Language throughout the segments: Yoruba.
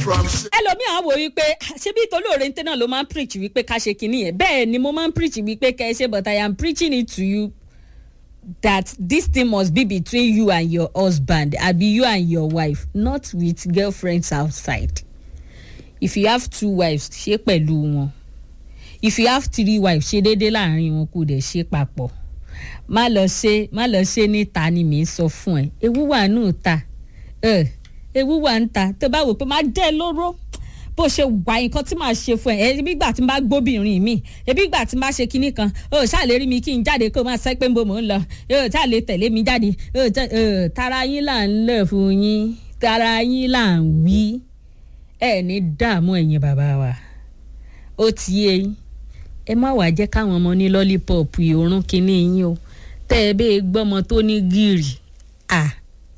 from shit. ẹlòmíì á wò wípé ṣé bí ìtòlóore ń tẹ́ náà ló máa ń preach wípé ká ṣe kinní yẹn bẹ́ẹ̀ ni mo máa ń preach wípé kẹ́ ẹ ṣe but i am preaching it to you that this thing must be between you and your husband abi you and your wife not with girlfriends outside if you have two wives ṣe pẹ̀lú wọn if you have three wives ṣe déédéé láàrin wọn kò dẹ̀ ṣe papọ̀ má lọ ṣe má lọ ṣe níta ni mi ń sọ fún ẹ ewu wà nù ta ẹ ewu wà ń ta tó bá wò pé má dẹ́ lóró bó ṣe wà nǹkan tí màá ṣe fún ẹ ẹbí gbà tí n bá gbóbìnrin mi ẹbí gbà tí n bá ṣe kinní kan ó ṣàlè rí mi kí n jáde kó o máa sẹ́ pé nbo mò ń lọ ó ṣàlè tẹ̀lé mi jáde ó tẹ- ó, tara yín là ń lẹ̀ fún yín tara yín là ń wí ẹ ní dààmú ẹ̀yin bàbá wa ó ti yé yín ẹ má wàá jẹ́ káwọn ọmọ ní lọ́lípọ̀pù ìhòòrùn kinní yín o tẹ́ ẹ bẹ́ẹ̀ gbọ́mọ tó ní gírì à.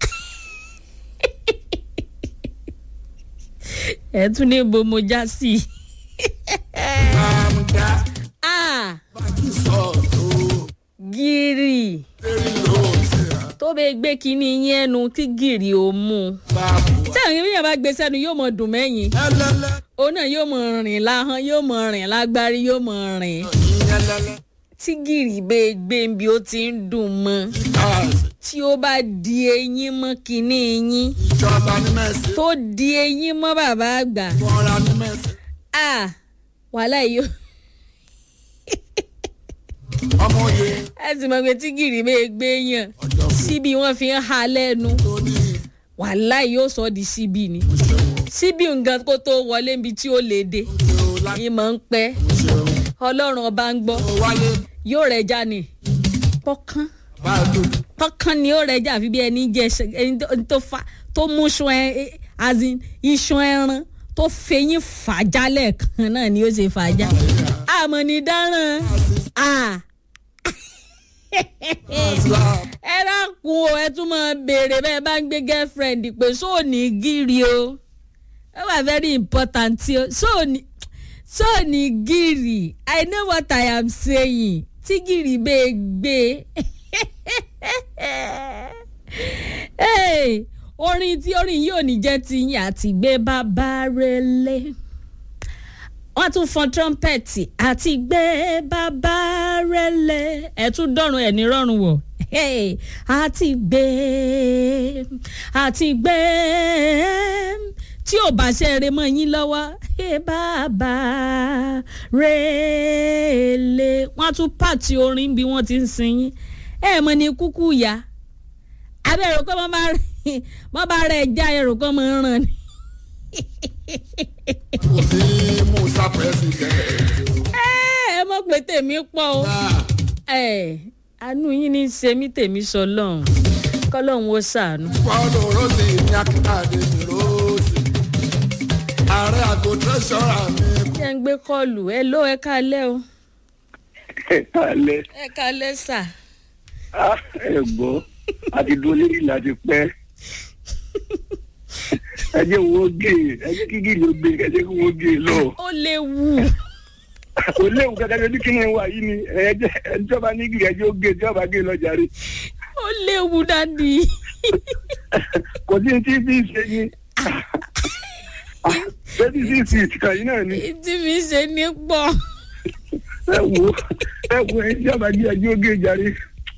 ẹ tún ní bo mo já sí i. I'm that à back is so gírì very low. say, tó bẹ́ẹ̀ gbé kinní yín ẹnu tí gírì ò mú un. Babu. tí àwọn èèyàn bá gbé sẹ́nu yóò mọ dùn mẹ́yìn Elele. òun náà yóò mọ rìn láhán yóò mọ rìn lágbárí yóò mọ rìn. Elele. tí gírì bẹ́ẹ̀ gbé ń bí ó ti ń dùn mọ́ Cars. tí ó bá di eyín mọ́ kinní yín Ìjọba ní mẹ́sì. tó di eyín mọ́ bàbá àgbà Fọ́nra ní mẹ́sì. à wàhálà yìí ó Ọmọ òye. ẹ sì mọ̀ pé tí gírì bẹ́ẹ̀ gbé yàn Ọjọ́ fún síbi wọ́n fi ń ha lẹ́nu tó ní wàhálà yìí ó sọ ọ́ di síbi ni ìṣẹ̀wọ̀n. síbi nǹkan kó tó wọlé níbi tí ó lè dé Ṣé o láti ìmọ̀ ń pẹ́ ṣeun? ọlọ́run ọba ń gbọ́ Ó wáyé. yóò rẹ̀ já ni pọ́kán Bá a dùn. pọ́kán ni ó rẹ̀ já àfi bí ẹni jẹ ṣe- ẹni tó- tó fa tó mú iṣan ẹ as in iṣan ẹran tó fẹyín fàájà kan náà ni ó ṣe fàájà àmọ́ ní dáràn à Àṣà. ẹ dákun o ẹ tún máa béèrè bẹ́ẹ̀ bá ń gbé girlfriend pé sóòní gírí o ẹ wà very important o sóòní sóòní gírí i know what i am saying tí gírí bẹ́ẹ̀ gbé Hey, orin tí orin yìí ò ní jẹ́ ti yín àti gbé bàbá rẹ̀ lé wọ́n tún fọn trọ́mpẹ̀tì àti gbé bàbá rẹ̀ lé ẹ̀ tún dọ̀rùn ẹ̀ ní rọrùn wọ̀ Hey, àti gbé àti gbé tí ò bá ṣe eré mọ́ yín lọ́wọ́ ẹ bàbá rẹ̀ lé wọ́n tún pàtì orin bí wọ́n ti ń sin yín ẹ̀ mọ̀ ní kúkú ya abẹ́rẹ́ kọ́ mọ́ bá rẹ̀ mọ́ bá rẹ̀ já ẹrù kọ́ mọ́ ràn ni. Kò sí Musa president. ẹ ẹ mọ̀ pé tèmi pọ̀ o. Náà. ẹ àánú yín ní í ṣe mí tèmi sọ lọ́hùn kọ́lọ́hún ó ṣàánú. Paulo Rossi ní Akíntàdé ní Rossi. Ààrẹ àgọ́ tẹ́sọ̀rà mi. ṣé ń gbé kọ́ọ̀lù ẹ ló ẹ kálẹ́ o alẹ́ ẹ kálẹ́ sà. ẹ̀gbọ́n àti dolórí láti pẹ́ ẹ jẹ́ wọ́n gé ẹ jẹ́ kí gílò gbé ẹ jẹ́ kí wọ́n gé lọ. ó léwu kò léwu kankan ní kí ni wà yìí ni ẹ jẹ́ ẹjọba ní gílò ẹ jẹ́ ó gé ẹjọba gé lọ jàre ó léwu dádì. kò sí tí bí ṣe ni thirty six feet kan yìí náà ni tí mi ṣe ní pọ̀. ẹ wo ẹ wo ẹjọba gé ẹ jẹ́ ó gé jàre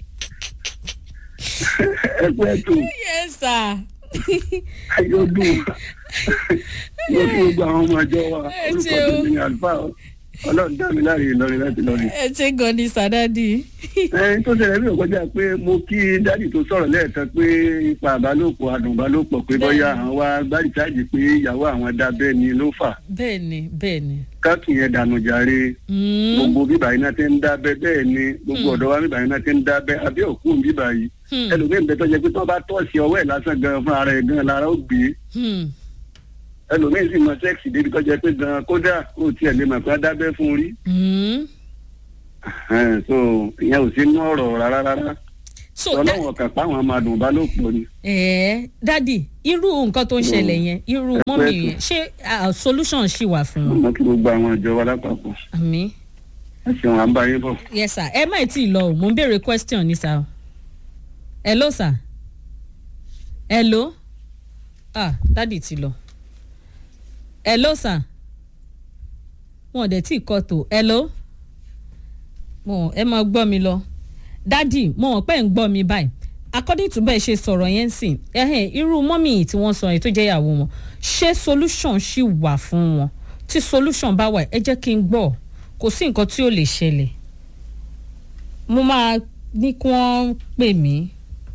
ẹ pẹ́ tó. yẹ sà. ayọ̀ dùn mo kí gbogbo àwọn ọmọ ọjọ́ wa Ẹ orúkọ ṣé o. tèmi ni àlùfáà ọlọ́run dá mi láre ìlọrin láti lọrin. ẹ ṣe gan ni sà dádì. ẹni tó ṣẹlẹ̀ bí òkọjá pé mo kí dádì tó sọ̀rọ̀ lẹ́ẹ̀kan pé ipa àbálòpọ̀ àdùnbálòpọ̀ pé bóyá àwọn wa gbárí chájì pé ìyàwó àwọn dábẹ́ ni ló fà bẹ́ẹ̀ ni bẹ́ẹ̀ ni. káàtù yẹn dànù jàre Mm, gbogbo bíbá iná ti ń dábẹ́ bẹ́ẹ̀ ni gbogbo ọ̀dọ́ wa bíbá iná ti ń dábẹ́ abẹ́ òkú bíbá yìí hmm, ẹlòmíín bẹ tó jẹ pé tó bá tọ́ọ̀sì ọwọ́ ẹ̀ lásán gan fún ara ẹ̀ gan lára ó gbé hmm. ẹlòmíín sì mọ sẹ́ẹ̀sì débi tó jẹ pé gan kódà ó tiẹ̀ lè mọ̀ pé á dábẹ́ fún un rí Mm. Ẹn, so ìyẹn ò sí inú ọ̀rọ̀ rárá rárá so dá- ọlọ́wọ̀n kan páwọn máa dùn bá ló pọ̀ ni. ẹ̀ẹ́ dádì irú nǹkan tó ń ṣẹlẹ̀ yẹn irú mọ́mì pẹ́ yẹn ṣé ah, solution ṣì wà fún wọn. ọmọ kí gbogbo àwọn ìjọ wa lápapọ̀ àmì ẹ ṣeun à ń bá yín bọ̀. yes sir ẹ má tí ì lọ o mò ń béèrè question ní sir. hello sir hello ah dádì ti lọ hello sir wọn ò dẹ̀ tí ì kọ́ tó hello mo ẹ máa gbọ́ mi lọ dádì mo mọ̀ pé ń gbọ́ mi báyìí according to bẹ́ẹ̀ ṣe sọ̀rọ̀ yẹn sìn ẹ̀hìn irú mọ́mì tí wọ́n sọ yẹn tó jẹ́ ìyàwó wọn ṣé solution ṣì wà fún wọn tí solution bá wà ẹ jẹ́ kí n gbọ́ kò sí nǹkan tí ò lè ṣẹlẹ̀ mo máa ní kí wọ́n pè mí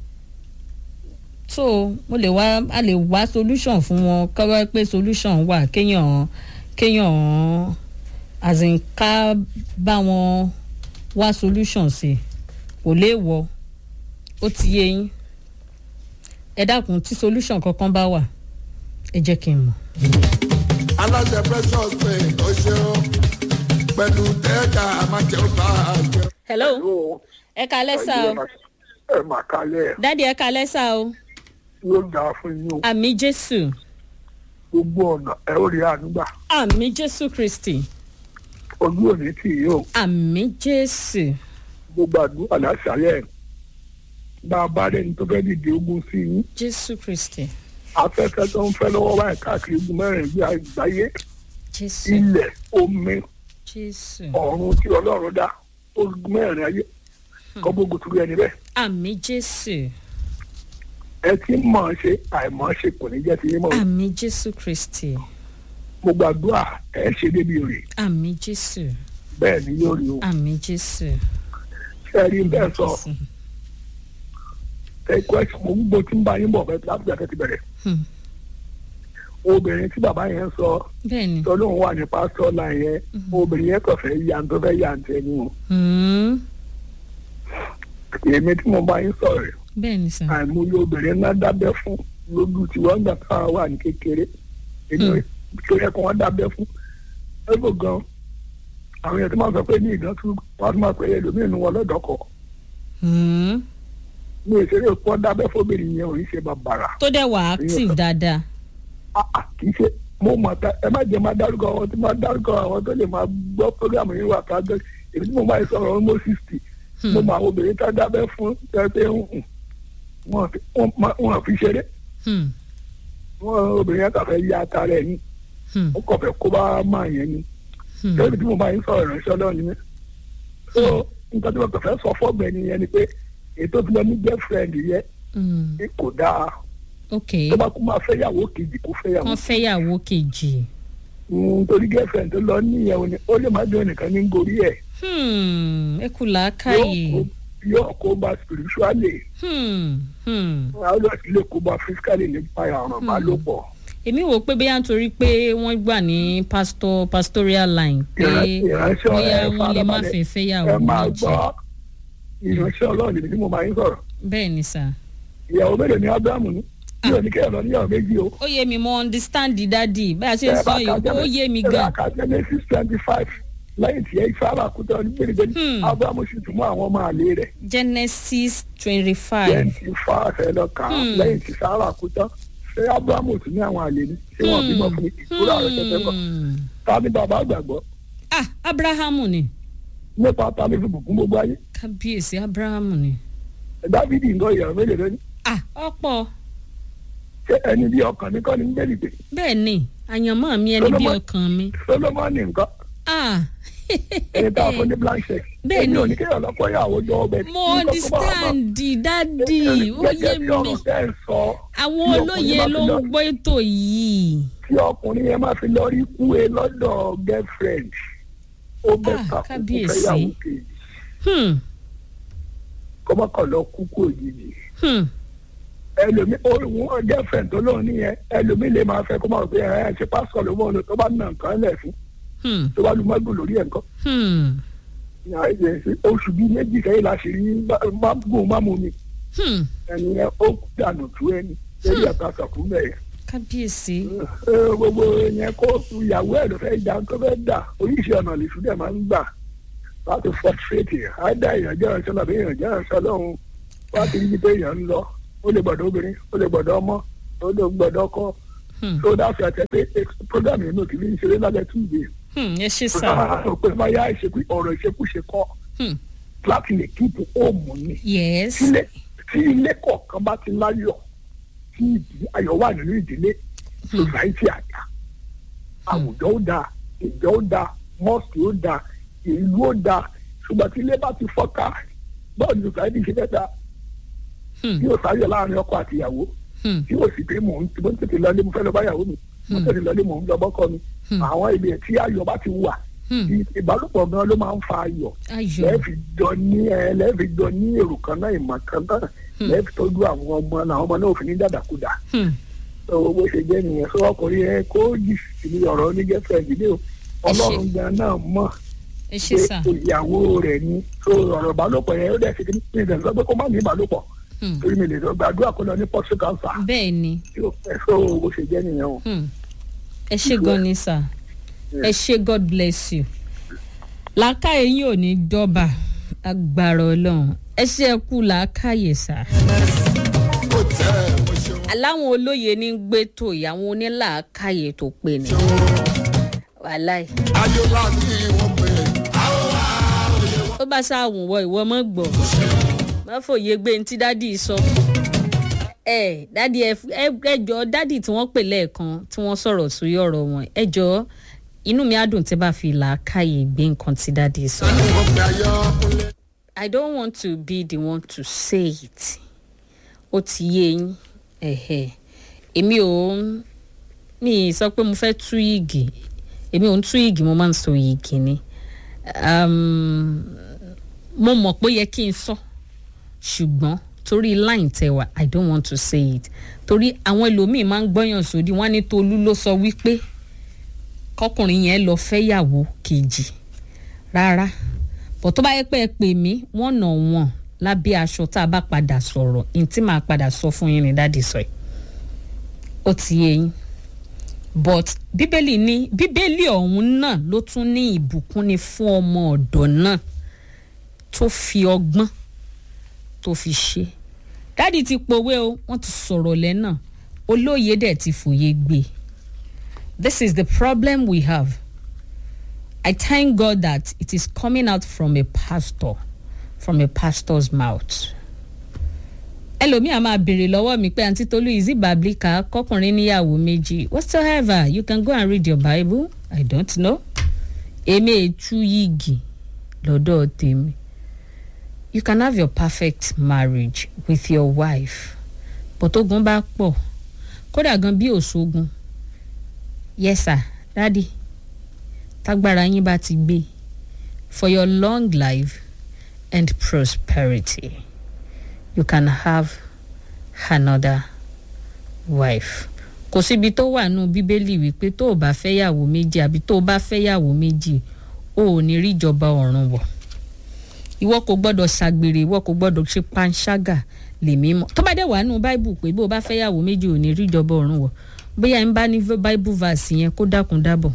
so mo lè wá a lè wá solution fún wọn kọ́wọ́ pé solution wà kéèyàn kéèyàn as in ká bá wọn wá solution sí kò léèwọ̀ ó ti yé yín ẹ dákun tí solution kankan bá wà ẹ jẹ́ kí n mọ̀. aláṣẹ precious paint ó ṣe ó pẹ̀lú tẹ́ẹ̀ka àmàjẹ́ ó bá a jẹ. hello ẹ kalẹ́ sá o ẹ mà kalẹ̀ dádì ẹ kalẹ́ sá o yóò dáa fún yín o àmì jésù gbogbo ọ̀nà ẹ ó rí ànúgbà àmì jésù kristi ojú òní tì yín o àmì jésù gbogbo àdúrà láṣàlẹ̀ bá a bá rẹni tó fẹ́ dìde ogun sí yín jésù kristi afẹ́fẹ́ tó ń fẹ́ lọ́wọ́ báyìí káàkiri ogun mẹ́rin bí àgbáyé jésù ilẹ̀ omi jésù ọ̀run tí ọlọ́run dá ogun mẹ́rin ayé kọ́gbógun tó rí ẹni bẹ́ẹ̀ àmì jésù ẹ ti mọ̀ ọ́n ṣe àìmọ̀ ọ́n ṣe kò ní jẹ́ ti yín mọ̀ o. àmì jésù kristi mo gbàdúrà ẹ ṣe débi rè àmì jésù bẹ́ẹ̀ ni yóò rí o àmì jésù. ṣe rí bẹ́ẹ̀ sọ Jésù. ẹ kọ́ ẹ mo gbogbo tí ń bá yín bọ̀ bẹ́ẹ̀ láti bẹ̀rẹ̀ ti bẹ̀rẹ̀ Hmm. obìnrin tí bàbá yẹn sọ bẹ́ẹ̀ni tọ́lóhùn wà ní pásítọ̀ náà yẹn obìnrin yẹn kàn fẹ́ ya tó fẹ́ ya ǹtẹ̀ ni o Hmm. èmi tí mo bá yín sọ̀rọ̀ rẹ̀ bẹ́ẹ̀ni sà àìmọye obìnrin náà dábẹ́ fún lójú tí wọ́n gbà káwa wà ní kékeré èmi tó yẹ kó wọ́n dábẹ́ fún ẹgbẹ́ gan àwọn èèyàn tó máa sọ pé ní ìdán tún wọ́n tún máa pè é lómìnira nu wọn lọ́dọ̀kọ̀ Hmm. ní ìṣeré pọ́ dábẹ́ fóbìnrin yẹn ò ní ṣe bàbàrà tó dẹ̀ wà active dáadáa Ah, ah, kì í ṣe mo mọ̀ ta ẹ má jẹ́ máa dárúkọ àwọn tí máa dárúkọ àwọn tó lè máa gbọ́ programu yìí wà ká gbé èmi tí mo máa sọ̀rọ̀ ọmọ sixty mo mọ àwọn obìnrin tá a dábẹ́ fún tẹ́tẹ́ ń hùn wọn fi- wọn ma- wọn fi ṣeré Hmm. wọn obìnrin yẹn kàn fẹ́ ya ata rẹ̀ ni Hmm. ó kàn fẹ́ kó bá máa yẹn ni Hmm. lórí tí mo máa ń sọ̀rọ̀ ìránṣẹ́ ọlọ́run ni mí so nǹkan tí mo kàn fẹ́ sọ fọ́gbẹ́ni yẹn ni pé ètò tí wọ́n ní girlfriend yẹn Hmm. ní kò dáa ok tó bá kú máa fẹ́ yàwó kejì kó fẹ́ yàwó wọ́n fẹ́yàwó kejì Mm, torí girlfriend tó lọ níyẹn o ni ó lè má dún ẹnìkan ní gorí ẹ Hmm. ẹ kú làákàyè yóò kó bá spiritually Hmm. Hmm. àwọn ọlọ́ọ̀tì lè kó bá physically nípa ọ̀ràn ìbálòpọ̀ èmi wò pé bóyá nítorí pé wọ́n gbà ní pastor pastoral line pé Ìrán- ìránṣẹ́ bóyá ẹ wọ́n lè má farabalẹ̀. fẹ́ fẹ́yàwó ẹ máa méjì gbọ́ ìránṣẹ́ ọlọ́run níbi tí mo máa ń sọ̀rọ̀ bẹ́ẹ̀ ni sà. ìyàwó mélòó ni abrahamu ní yóò ní kéèyàn lọ níyàwó méjì o. ó yé mi mo understand dadi bá a ṣe ń sọ yìí ó yé mi ẹ bá gan ka genesis twenty five lẹ́yìn tí ẹ sára kúta ní gbèrègbèrè Hmm. abrahamu sì tún mú àwọn ọmọ àlè rẹ̀ genesis twenty five twenty five ẹ lọ kà á Hmm. lẹ́yìn tí sára kúta ṣé abrahamu tún ní àwọn àlè ni ṣé wọ́n bímọ fún ìkúrò àrẹ tẹ́tẹ́ bọ̀ ta ni bàbá àgbàgbọ́ ah abrahamu ni nípa ta ni fi bùkún gbogbo ayé kábíyèsí abrahamu ni dávidi ń lọ ìyàwó mélòó lónìí ah ọ̀pọ̀ ṣé ẹni bí ọkàn ní kọ́ ni ń gbèlì pé bẹ́ẹ̀ ni àyànmọ́ mi ẹni bí Solomon- ọkàn mi solomoni nǹkan ah ẹni tá a fún ní blank check Bẹ́ẹ̀ ni. èmi ò ní kéèyàn lọ́kọ́ ìyàwó jọ ọbẹ̀ mo understand dadi ó yé gẹ́gẹ́ bí mi ọ̀rọ̀ tẹ́ ẹ sọ àwọn tí olóye ọkùnrin bá ló fi ń lọ- gbọ́ ètò yìí tí ọkùnrin yẹn máa fi lọ rí kú e lọ́dọ̀ girlfriend ó bẹ́ Ah, ta kó kábíyèsí. fẹ́yàwó kejì hmm kọ́mọkàn lọ kú kú òjijì hmm ẹlòmí òun girlfriend tó lóun nìyẹn ẹlòmí lè máa fẹ́ kó máa fi ẹ̀ ẹ́ ṣe pásítọ̀ ló mọ̀ ọ́nà tó bá nà nǹkan lẹ̀ fún hmm tó bá lu mọ́gbù lórí ẹ̀ nǹkan hmm oṣù bíi méjì sẹ́yìn la ṣe rí mágùn mámú mi hmm ẹni yẹn ó dànù tú ẹni lórí ẹ̀ka sọ̀kún bẹ́ẹ̀ kábíyèsí ẹ, gbogbo yẹn kó ìyàwó ẹ̀ ló fẹ́ jà tó fẹ́ dà oríṣi ọ̀nà lè ṣúdẹ̀ máa ń gbà láti fọ́tífẹ́tì àìdá èèyàn jẹ́ ìránṣẹ́ làbí èèyàn jẹ́ ìránṣẹ́ lọ́hùn láti rí pé èèyàn ń lọ ó lè gbọ́dọ̀ obìnrin ó lè gbọ́dọ̀ ọmọ ó lè gbọ́dọ̀ ọkọ hmm tó dáṣọ àti ẹgbẹ́ program yìí náà kì í ṣeré lálẹ́ tuesday hmm ẹ ṣe sá pé báyà ìṣekú ọ̀rọ̀ ìṣekúṣe kọ́ hmm láti lè kíkù òmù ni yes sílé tí ilé kọ̀ọ̀kan bá ti láyọ̀ tí ìdí ayọ̀ wà nínú ìdílé society àjà àwùjọ ó dáa ìjọ ó dáa mọ́ọ̀sì ó dáa ìlú ó dáa ṣùgbọ́n tí ilé bá ti fọ́ká bọ́ọ̀lù sòsáìtì ṣe fẹ́ Hmm. tí yóò sáyọ láàrin ọkọ àti ìyàwó Hmm. tí yóò sì pé mò ń mo ń tètè lọlé mo fẹ́ lọ bá ìyàwó mi mo ń tètè lọlé mò ń lọ bọ́kọ mi Hmm. àwọn ibi tí ayọ̀ bá ti wà Hmm. tí ìbálòpọ̀ gan ló máa ń fa ayọ̀ ayọ̀ lẹ́ẹ̀fì jọ ní ẹ lẹ́ẹ̀fì jọ ní èrò kan náà ìmọ̀ kan náà lẹ́ẹ̀fì tọ́jú àwọn ọmọ náà àwọn ọmọ náà ò fi ní dàdàkudà Hmm. owó bó ṣe jẹ́ nìyẹn sọ ọkùnrin ẹ kó jì sí ọ̀rọ̀ onígẹ́fẹ̀ẹ́dì ní o ọlọ́run gan náà mọ̀ ẹ ṣe pé sà ìyàwó rẹ̀ ni so ọ̀rọ̀ ìbálòpọ̀ yẹn ó dẹ̀ ṣe kí ní ìdẹ̀ sọ pé kó má ní ìbálòpọ̀ Hmm. torí mi lè sọ gbàdúrà kó lọ ní pọ́sí kánsà bẹ́ẹ̀ ni tí ó fẹ́ so bó ṣe jẹ́ nìyẹn o. Hmm. ẹ ṣe gan ni sà ẹ ṣe god bless you làákàyè yín ò ní dọ́bà agbára ọlọ́run ẹ ṣe ẹ kú làákàyè sà. kò tẹ́ ẹ mo ṣeun. aláwọn olóye ní gbé tó ìyàwó onílàákàyè tó pè ní. wàláì ayọ̀lá ni wọ́n pè é. àwọn àròyé ó bá ṣàwùn wọ ìwọ mọ́ gbọ́ má fòye gbé ní tí dádì sọ. ẹ dádì ẹ ẹjọ dádì tí wọ́n pè lẹ́ẹ̀kan tí wọ́n sọ̀rọ̀ sórí ọ̀rọ̀ wọn ẹjọ inú mi á dùn tí bá fi làákàyè gbé nǹkan tí dádì sọ. ni wọ́n pè ayọ́kúnlé. I don't want to be the one to say it. Ó ti yé yín. Ẹ̀hẹ̀. Èmi ò ń mi sọ pé mo fẹ́ tú igi. Èmi ò ń tú igi mo máa ń sọ igi ni. Um, mo mọ̀ pé ó yẹ kí n sọ. Ṣùgbọ́n torí line tẹwà I don't want to say it. Torí àwọn ẹlòmíì máa ń gbọ́yàn sódì wọ́n á ní Tolú ló sọ wípé kọkùnrin yẹn lọ fẹ́yàwó kejì rárá bọ̀ tó bá yẹ pé ẹ pè mí wọ́n nà wọ́n lábẹ́ aṣọ tá a bá padà sọ̀rọ̀ ní tí màá padà sọ fún yín ní dáàdì sọ yìí ó ti yé yín but bíbélì ní bíbélì ọ̀hún náà ló tún ní ìbùkún ni fún ọmọ ọ̀dọ̀ náà tó fi ọgbọ́n tó fi ṣe dáàdì ti pòwe o wọ́n ti sọ̀rọ̀ lẹ́nà olóye dẹ̀ ti fòye gbé this is the problem we have I thank God that it is coming out from a pastor, from a pastor's mouth. ẹlòmíà máa béèrè lọ́wọ́ mi pé àǹtí tolú is it biblical kọkùnrin níyàwó méjì whatsoever you can go and read your bible i don't know èmi ètú yìgì lọ́dọ̀ tèmi you can have your perfect marriage with your wife but ogun bá pọ̀ kódà gan bí òṣogun yes sir daddy tágbára yín bá ti gbé for your long life and prosperity you can have another wife kò síbi tó wà nù bíbélì wípé tó o bá fẹ́yàwó méjì àbí tó o bá fẹ́yàwó méjì o ò ní rí ìjọba ọ̀run wọ̀ ìwọ kò gbọ́dọ̀ ṣàgbèrè ìwọ kò gbọ́dọ̀ ṣe panṣágà lèmi mọ̀ tó bá dẹ̀ wà nù báìbù pé bó o bá fẹ́yàwó méjì ò ní rí ìjọba ọ̀run wọ̀ bóyá ń bá ní báìbù verse yẹn kó dákun dábọ̀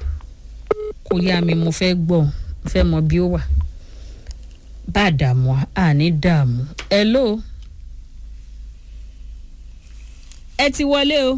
kò yá mi mo fẹ́ gbọ́ mo fẹ́ mọ bí ó wà bá a dààmú a ní dààmú hello ẹ ti wọlé o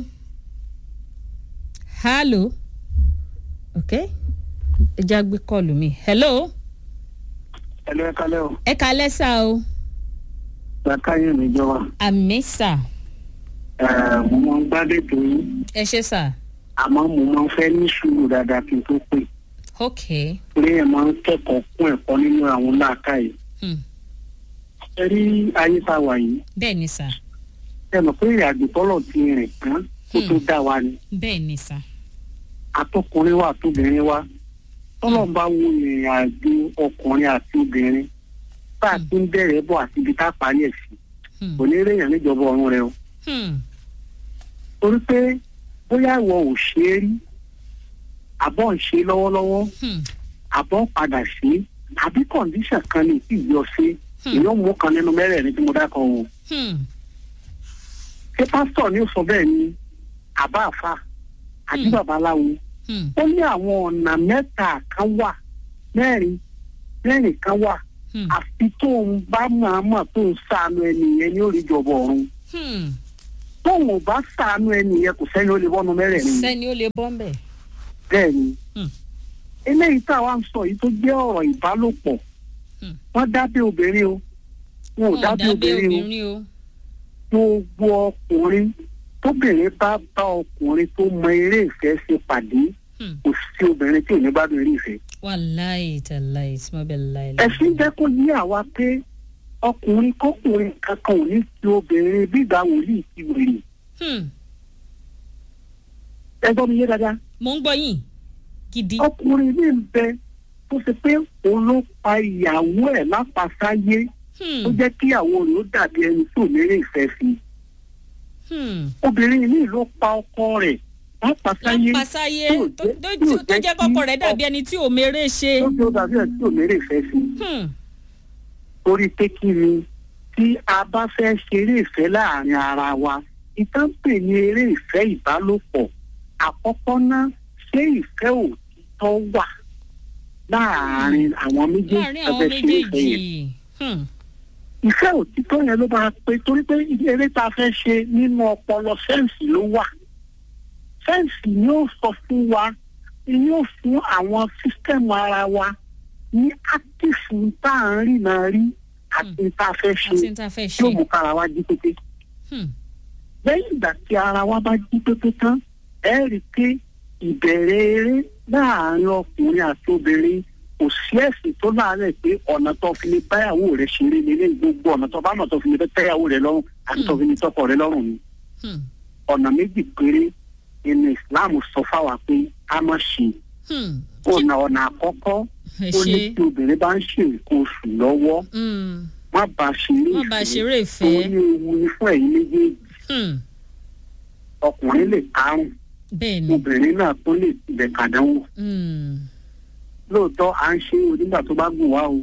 hallo ok ẹ já gbé kọlù mi hello ẹ lọ ẹ kalẹ o ẹ kalẹ́ sá o làkàyè níjọba àmì sá ẹ mo máa ń gbádé tó yín ẹ ṣe sá àmọ́ mo máa ń fẹ́ ní sùúrù dáadáa kí n tó pè ok pé ẹ máa ń kẹ́kọ̀ọ́ kún ẹ̀kọ́ nínú àwọn làákàyè hmm. ẹ rí ayé tá a wà yìí bẹ́ẹ̀ ni sá ẹ mọ̀ pé ìrìnàjò tọ́lọ̀ ti rìn tán kó tó dá wa ni bẹ́ẹ̀ ni sá atọkùnrin wa àtobìnrin wa tọ́lọ̀ ń bá wo ìrìnàjò ọkùnrin àti obìnrin bá a ti ń bẹ̀rẹ̀ bọ̀ àti ibi tá a parí ẹ̀ sí hmm. kò ní réèyàn níjọba ọ̀run rẹ o Hmm. torí pé bóyá ìwọ ò ṣe é rí àbọ̀ ń ṣe lọ́wọ́lọ́wọ́ Hmm. àbọ̀ padà ṣe é àbí kọ̀ǹdíṣàn kan ní tí ìyọ ṣe Hmm. èèyàn mú kan nínú mẹ́rẹ̀ẹ̀rin tí mo dákọ̀ o Hmm. ṣé pásítọ̀ ni ó sọ bẹ́ẹ̀ ni àbá àfa àbí Hmm. babaláwo Hmm. ó ní àwọn ọ̀nà mẹ́ta kan wà mẹ́rin mẹ́rin kan wà Hmm. àfi tó ń bá màmá tó ń sànù ẹnìyẹn ní òrìjọba ọ̀run Hmm. tóun ò bá sànù ẹnìyẹn kò sẹ́ni ó lè bọ́nu mẹ́rẹ̀ẹ̀rin sẹ́ni ó lè bọ́ ń bẹ̀. bẹ́ẹ̀ ni Hmm. eléyìí tá a wá ń sọ yìí tó jẹ́ ọ̀rọ̀ ìbálòpọ̀ Hmm. wọ́n dábẹ́ obìnrin o wọn ò wọn ò dábẹ́ dábẹ́ obìnrin o obìnrin o. gbogbo ọkùnrin tóbìnrin bá bá ọkùnrin tó mọ eré ìfẹ́ ṣe pàdé Hmm. kò sí obìnrin tí ò ní gbádùn eré ìfẹ́. wàláì tàláì sọ́bẹ̀ láì ẹ̀sìn jẹ́ kó yí àwa pé ọkùnrin kọkùnrin kankan ò ní ti obìnrin bígbà wòlíì ti wèrè ẹ gbọ́ mi yé dáadáa mo ń gbọ́ yín gidi. ọkùnrin ní ń bẹ tó ṣe pé òun ló pa ìyàwó ẹ̀ lápasáyé Hmm, ó jẹ́ kí ìyàwó rẹ̀ ó dàbí ẹni tó mérè ìfẹ́ sí i hmm. obìnrin míì ló pa ọkọ rẹ̀ lápasáyé lámpasáyé tí ò tó jẹ́- tó- tí ò tó jẹ́ jẹ́ kọ́kọ́ kí rẹ̀ dàbí ẹni tí ò mèrè ṣe. tó jẹ́ ó dàbí ẹni tó mérè ìfẹ́ sí i Hmm, torí pé kí ni tí a bá fẹ́ ṣeré ìfẹ́ láàrin ara wa ìtàn pè ní eré ìfẹ́ ìbálòpọ̀ àkọ́kọ́ náà ṣé ìfẹ́ òtítọ́ wà láàrin àwọn méjèèjì láàrin tó àwọn fẹ́ ṣeré ìfẹ́ yẹn méjèèjì. Hmm, ìfẹ́ òtítọ́ yẹn ló máa pé torí pé eré tá a fẹ́ ṣe nínú ọpọlọ sẹ́ǹsì ló wà sẹ́ǹsì ni ó sọ fún wa ni ó fún àwọn sísítẹ́ẹ̀mù ara wa ní ákífù tá à ń rí náà rí àti tá a fẹ́ ṣe àti ní ta fẹ́ yóò ṣe. mú kára wa jí pépé Hmm, lẹ́yìn ìgbà tí ara wa bá jí pépé tán ẹ rí i pé ìbẹ̀rẹ̀ eré láàárín ọkùnrin àti obìnrin kò sí ẹ̀sìn tó láàárẹ̀ pé ọ̀nà tó fi lè báyàwó rẹ̀ ṣeré nílé gbogbo ọ̀nà tó bá mọ̀ tó fi lè tẹ́yàwó rẹ̀ lọ́rùn àti tó fi lè tọkọ rẹ̀ lọ́rùn ni hmm, ọ̀nà méjì péré inú Islam sọ fáwa pé a má ṣe hmm. ọ̀nà ọ̀nà àkọ́kọ́ ẹ ó ní ṣe. tí obìnrin bá ń ṣe nǹkan oṣù lọ́wọ́ Hmm, má bá a ṣeré má bá a ṣeré ìfẹ́. torí ewu ni fún ẹ̀yin méjèèjì Hmm, ọkùnrin lè karùn bẹ́ẹ̀ ni. obìnrin náà tó lè tilẹ̀ kàdánwò Hmm, lóòótọ́ à ń ṣe onígbà tó bá gùn wá o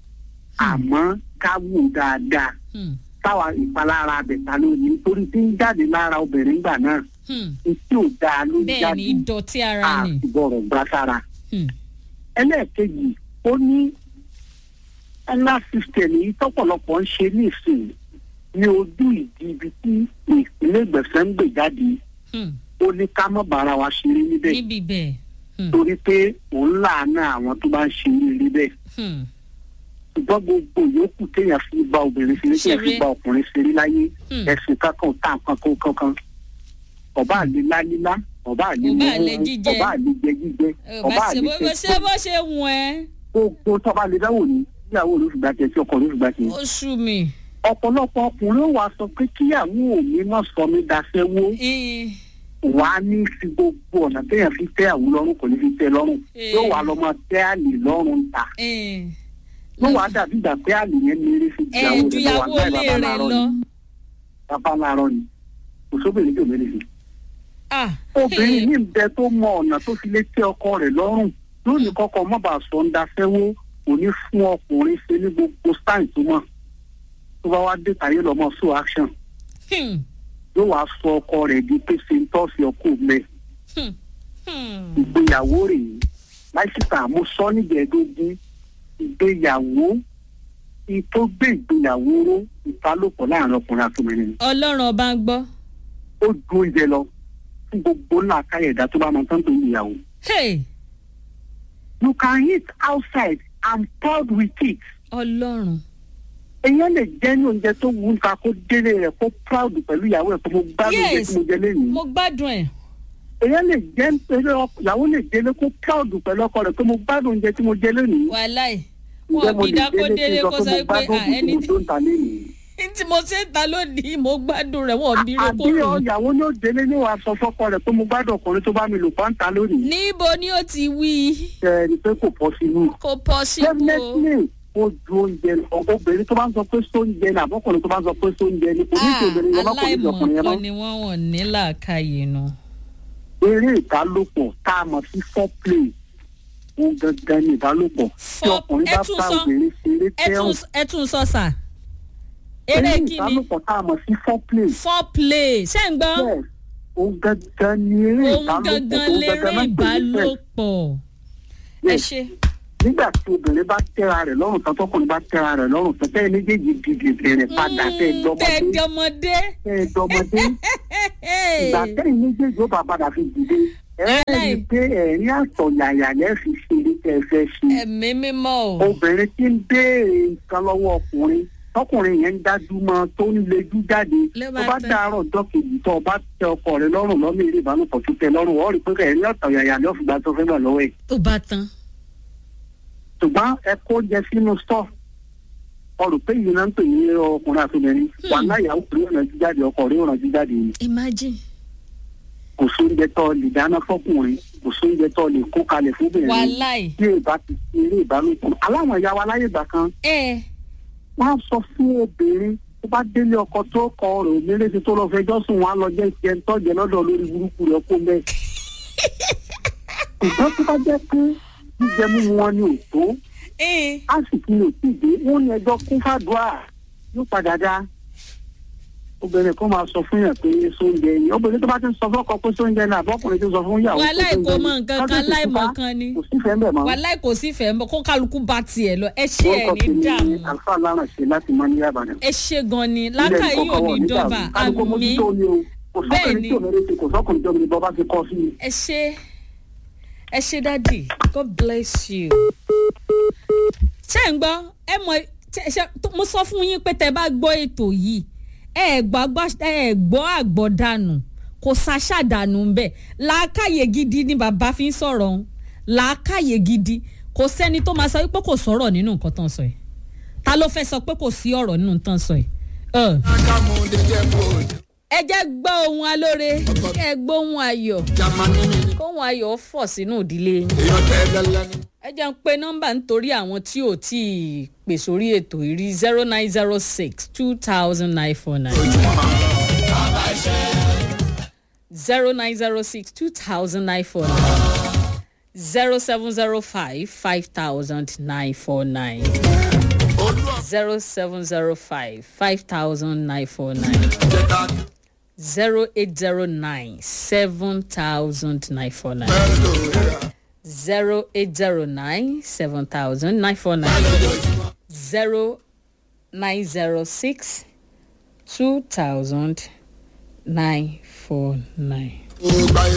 àmọ́ ká wù dáadáa hmm, táwa ìpalára abẹ̀ta ló ní nítorí tí ń jáde lára obìnrin gbà náà hmm. etí ò dáa ló ń bẹ́ẹ̀ jáde ni ìdọ̀tí ara ni. àtìbọ̀rọ̀ gbá sára. Hmm, ẹlẹ́ẹ̀kejì ó ní ẹlá system yìí tọ́pọ̀lọpọ̀ ń ṣe nísìnyí ní ojú ìdí ibi tí ìpínlẹ̀ ìgbẹ̀sẹ̀ ń gbè jáde hmm. ó ní ká má bára wa ṣeré níbẹ̀ níbi bẹ́ẹ̀. Hmm, torí pé òun láàánú àwọn tó bá ń ṣe ní rí bẹ́ẹ̀ hmm, ṣùgbọ́n gbogbo yòókù téèyàn fi bá obìnrin ṣeré téèyàn fi Ṣeré. bá ọkùnrin ṣeré láyé hmm. ẹ̀sìn kankan ò tá nǹkan kó kankan ọba àlè lálílá ọba àlè Ọba àlè mímú jíjẹ. ọba àlè jẹ jíjẹ Ẹ ò ọba bá ṣe àlè bó bó ṣe bó ṣe wù ẹ́. gbogbo tọ́ba lè dáwò ní ìyàwó olóṣùgbà tẹ̀ tí ọkọ olóṣùgbà tẹ̀. ó sú mi. ọ̀pọ̀lọpọ̀ ọkùnrin ó wá sọ pé kíyàwó mi má sọ mí daṣẹ́wó Eh, wà á ní fi gbogbo ọ̀nà téèyàn fi tẹ́ àwọn lọ́rùn kò ní fi tẹ́ lọ́rùn Eh. yóò wá lọ́mọ tẹ́ àlè lọ́rùn ta eh. yóò wá dàbí ìgbà pé àlè yẹn ní eré sí ẹ ju ìyàwó ilé rẹ lọ. bàbá láàárọ̀ ni kò sóbìnrin tí ò mẹ́lẹ̀ sí. Ah, obìnrin eh, ní bẹ tó mọ ọ̀nà tó fi lè tẹ́ ọkọ rẹ̀ lọ́rùn lónìí kọ́kọ́ má bàa sọ ń daṣẹ́wó kò ní fún ọkùnrin ṣe ní gbogbo stein tó mọ̀ tó bá wá dé tàyé lọ́mọ so action hmm, yóò wá sọ ọkọ rẹ̀ di pé ṣe ń tọ́sí ọkọ mẹ́ hmm, hmm. ìgbéyàwó rèé láìsíta mo sọ nígbẹ̀ẹ́dógún ìgbéyàwó ìtó gbé ìgbéyàwó ró ìbálòpọ̀ láàrin ọkùnrin àti obìnrin ọlọ́run ọba ń gbọ́. ó ju oúnjẹ lọ fún gbogbo ńlá káyọ̀dá tó bá mọ tán tó ń ìyàwó. Hey, you can eat outside and proud with it. ọlọ́run. èèyàn lè jẹ́ ní oúnjẹ tó wù ú ká kó délé rẹ̀ kó proud pẹ̀lú ìyàwó ẹ̀ kó mo gbádùn oúnjẹ Yes. tí mo jẹ lẹ́yìn. mo gbádùn ẹ̀. èèyàn lè jẹ́ pẹ̀lú ọk- ìyàwó lè délé kó proud pẹ̀lú ọkọ rẹ̀ pé mo gbádùn oúnjẹ tí mo jẹ lẹ́yìn. wàláì ǹjẹ́ wọn mo bí lè dákó délé délé kí n sọ kó sọ pé mo pé gbádùn à oúnjẹ ẹni tí mo tó ń ta lẹ́yìn. tí mo ṣe ń ta lónìí mo gbádùn rẹ̀ wọ́n bí rẹ̀ kó àbí rò. ìyàwó ní ó délé ní wàá sọ fọkọ rẹ̀ pé mo gbádùn ọkùnrin tó bá mi lò pàǹtà lónìí. níbo ni ó ti wí ẹ ní pé kò pọ̀ sínú. kò pọ́sibú o. definitely ó ju oúnjẹ lọ obìnrin tó bá ń sọ pé sóúnjẹ ní àbọ̀kùnrin tó bá ń sọ pé sóúnjẹ ní kò ní ṣe obìnrin yẹn má kò ní ṣe ọkùnrin yẹn aláìmọ̀kan mọ́. ni wọ́n wọ̀n ní làákàyè nu. eré ìbálòpọ̀ tá a mọ̀ sí foreplay òun gangan ní ìbálòpọ̀ tí Fore- ọkùnrin bá ẹ tún bá sọ. obìnrin ṣeré ẹ tún tẹ́hùn ẹ tún sọ sà. eré eré kíni ìbálòpọ̀ tá a mọ̀ sí foreplay foreplay ṣé ń gbọ́. yes òun gangan ní eré òun ìbálòpọ̀ gangan òun léré gangan náà pè ní sex. ìbálòpọ̀. ẹ Yes. ṣe. nígbà tí obìnrin bá tẹ́ra rẹ̀ lọ́rùn tán tọkùnrin bá tẹ́ra rẹ̀ lọ́rùn tán tẹ́ méjèèjì dìde bẹ̀rẹ̀ padà tẹ́ Mm, dọ́mọdé tẹ́jọmọdé. tẹ́ dọ́mọdé ìgbà tẹ́yìn méjèèjì ó bá padà fi dìde ẹ rí i Aláì. pé ẹ̀rín àtọ̀yàyà lẹ́ fi ṣe eré tẹ́ ẹ fẹ́ ṣe ẹ̀mí mímọ́ o. obìnrin tí ń béèrè nǹkan lọ́wọ́ ọkùnrin tọkùnrin yẹn ń dájú mọ tó ń lejú jáde Ló tó bá bá tán. dàárọ̀ ọjọ́ kejì tó o bá tẹ ọkọ rẹ lọ́rùn lọ́mọ eré ìbálòpọ̀ tó tẹ lọ́rùn wọ́n rí i pé ẹ̀rín ọ̀tọ̀ yàyà ni ó fi gba tó fẹ́ gbà lọ́wọ́ ẹ̀ tó bá tán ṣùgbọ́n ẹ kó jẹ sínú stọ̀ ọrùn pé yìí náà ń pè ní ọkùnrin àti obìnrin wà láyàwó pé ó rànjú jáde ọkọ rẹ ó rànjú jáde ni imagine kò sóúnjẹ tó lè dáná fọkùnrin kò sóúnjẹ tó lè kó kalẹ̀ fúnbìnrin wàláì tí ìbá ti fi eré ìbálòpọ̀ aláwọn ìyá wa láyé ìgbà kan ẹ wọ́n á sọ fún obìnrin tó bá délé ọkọ tó kọ ọ̀rọ̀ òmìnirèsì tó lọ fẹjọ́ sùn wọn á lọ jẹ ìṣẹ tọjẹ lọ́dọ̀ lórí burúkú rẹ kó mẹ. ṣùgbọ́n tó bá jẹ́ pé jíjẹ mímu wọn ni ò tó ẹ á sì fi lè tí dé wọn ní ẹjọ́ kún fàdúrà yóò padà dá. obìnrin kan máa sọ fún yàn pé sóúnjẹ ni obìnrin tó bá ti ń sọ fọ́kọ pé sóúnjẹ ni àbọ̀kùnrin tó sọ fún yàwó pé wàláì kò sóúnjẹ mọ ni. nǹkan Lọ́dún kan tó láì ti mọ bá, kan ni kò sífẹ̀ẹ́ ń bẹ̀ mọ́. wàláì kò sí fẹ́ mọ́ kó kálukú bá tiẹ̀ lọ ẹ ṣe ẹ̀ orúkọ ní tèmi dààmú ni alfa láràn ṣe láti mọ ní yàbàdàn. ẹ ṣe gan ni lákàyè ò ní dọ́bà àmì Bẹ́ẹ̀ ni. kò sọ́kùnrin tó ní bọ́ bá ti kọ́ sí i. ẹ ṣe ẹ ṣe dádì god bless you. ṣé ń gbọ́ ẹ mọ ṣe- ṣe- tó- mo sọ fún yín pé tẹ bá gbọ́ ètò yìí ẹ gbọ́ agbá- ẹ gbọ́ àgbọ̀dànù kò ṣàṣàdànù ń bẹ̀ làákàyè gidi ni bàbá fi ń sọ̀rọ̀ ọ̀hún làákàyè gidi kò sẹ́ni tó máa sọ wípé kò sọ̀rọ̀ nínú nǹkan tán sọ yìí ta ló fẹ́ sọ pé kò sí ọ̀rọ̀ nínú tán sọ yìí. Ugh Kámú dídé bòd. ẹ jẹ́ gbọ́ ohun alóore kẹ́ ẹ gbọ́ ohun ayọ̀ Jamani mi ni. kóhun ayọ̀ fọ̀ sínú ìdílé yín. Èèyàn tẹ́ lẹ́lẹ́ ni. ẹ jẹ́ ń pe nọ́mbà nítorí àwọn tí ò tí ì pè sórí ètò ìrí zero nine zero six two thousand nine four nine zero nine zero six two thousand nine four nine zero seven zero five five thousand nine four nine Olú zero seven zero five five thousand nine four nine ọ̀jẹ̀ta zero eight zero nine seven thousand nine four nine. bẹ́ẹ̀ lórí. zero eight zero nine seven thousand nine four nine zero nine zero six two thousand nine four nine. Ó gbáyé